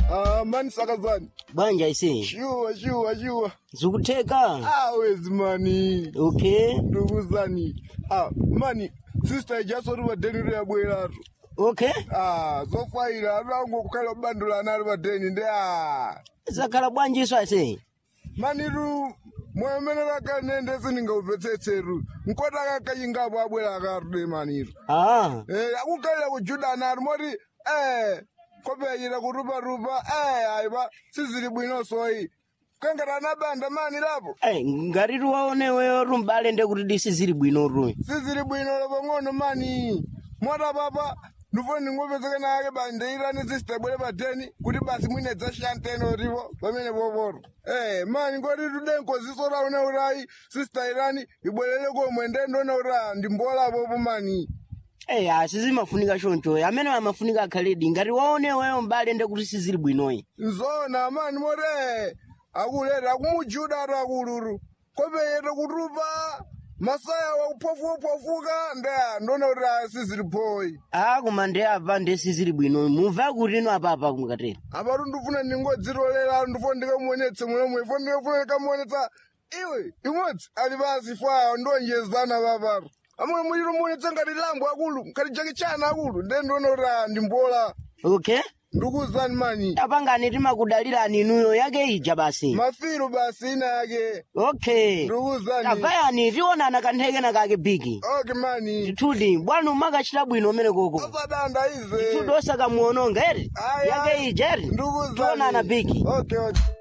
Ah, mani sakazani. banja ise Shuwa, shuwa, shuwa. zikutheka Ah, wezi mani. okay Ndukuzani. Ah, mani. Sister ijasori badeni yabweratu. okay Ah, zofaira arango kukhala bandula nali badeni ndi ah. zakhala bwanjiso ase Maniru mwemenera kanende siningauvetsetseru. Nkota kakayingapo abwera akarude maniru. ah Eh, akukhalira kujudana ari moti eh kopeyira kuruparupa eh ayiba sizili bwino soyi kangata banda mani lapo Eh, ngati tiwaoneweyo rumbale ndekuti disi zili bwino ru sizili bwino lapo ng'ono mani mota papa ndifuna ndingopezeka nake bandeirani sistebwere pateni kuti basi mwine dzashanteno rivo pamene poporo eh mani ngoti tudenkoziso raune urayi sista irani ibwerere komwe ndendona ura ndimbolapopo mani Eh, asi zimafunika choncho amene amafunika akhaledi ngati waoneweyo mbale ndekuti sizili bwinoyi nzona mani more akuleta akumujuda atu akuluru kopeyete kutupa masaya wakuphofuka ndeya ndona kuti asizili phoyi ah koma ndi apa ndi sizili bwinoyi mumva kuti ino apapa kumukatera apatu ndifuna ndingodzilolera ndifuna ndikamuonetse munomwe ifo ndikafuna ndikamuonetsa iwe imodzi ali pasi faya ndonjezana papatu amwe muliro muonetsa ngati lambo akulu ngati jakichana akulu nde ndona kuti ah, ndimbola okay ndikuzani mani apangani timakudalirani inuyo yake ija basi mafiru basi ina yake okay ndikuzani tavayani tionana kanthekena kake bigi okay mani titudi bwana umakachita bwino umene koko asadanda ize titudi osakamuononga eri Ayi, yake ayi. ija eri ndikuzani tionana bigi okay okay